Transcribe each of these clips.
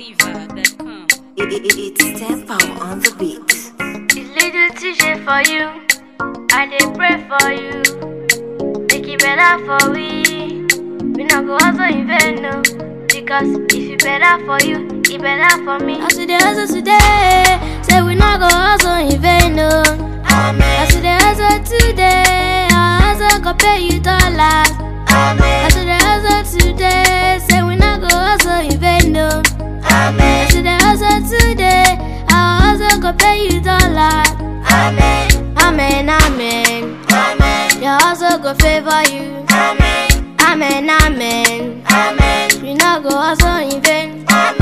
NigerFlavor.com. It, it, it's Tempo on the beat. This little t-shirt for you. I dey pray for you. Make it better for we. We not go also invent no. Because if it better for you, it better for me. As we dey hustle today, say we not go also invent no. As we dey hustle today, our hustle go pay you dollars. As we dey hustle today, say we not go also invent no. As we dey hustle today, our hustle go pay you dollars. Amen, amen. Your hustle go favor you. Amen, amen. You no go hustle in vain.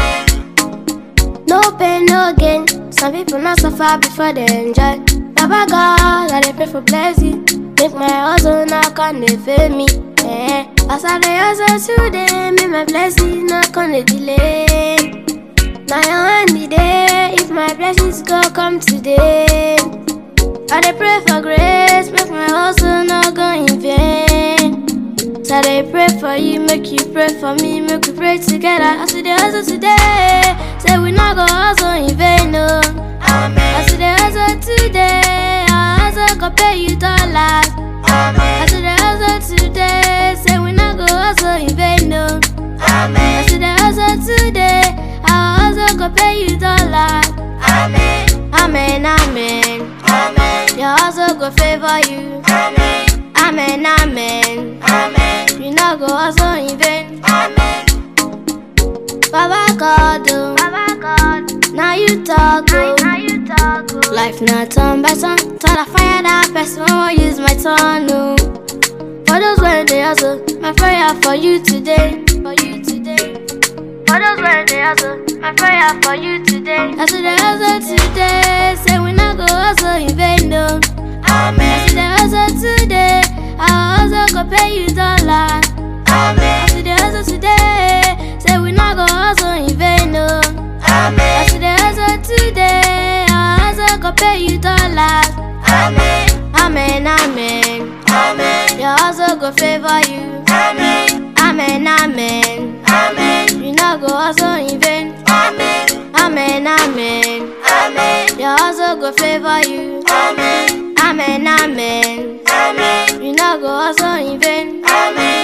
No pain, no gain. Some people not suffer before they enjoy. Baba God, I dey pray for blessing. Make my hustle not gonna fail me. Eh. As I dey hustle today, make my blessing not gonna delay. Now your hand the day, if my blessings go come today. I dey pray for grace, make my hustle not go in vain. So I dey pray for you, make you pray for me, make we pray together. As we dey hustle today, say we not go hustle in vain, no. As we dey hustle today, our hustle go pay you dollars. As we dey hustle today, say we not go hustle in vain, no. As we dey hustle today, our hustle go pay you dollars. Amen, amen. Your hustle go favor you. Amen, amen. You no go hustle in vain. Baba God, oh. Baba God. Now you talk, oh. Now you talk, oh. Life not turn by turn. Till I fire that person, I will use my tongue, oh. For those when they hustle, my prayer for you today. For you today. For those when they hustle, my prayer for you today. As we dey hustle today, say we not go hustle in vain, no. As we dey hustle today, our hustle go pay you dollars. As we dey hustle today, say we not go hustle in vain, no. As we dey hustle today, our hustle go pay you dollars. Amen, amen. Your hustle go favor you. Amen, amen. You no go hustle in vain. Amen, amen. Your hustle go favor you. Amen, amen. You no go hustle in vain.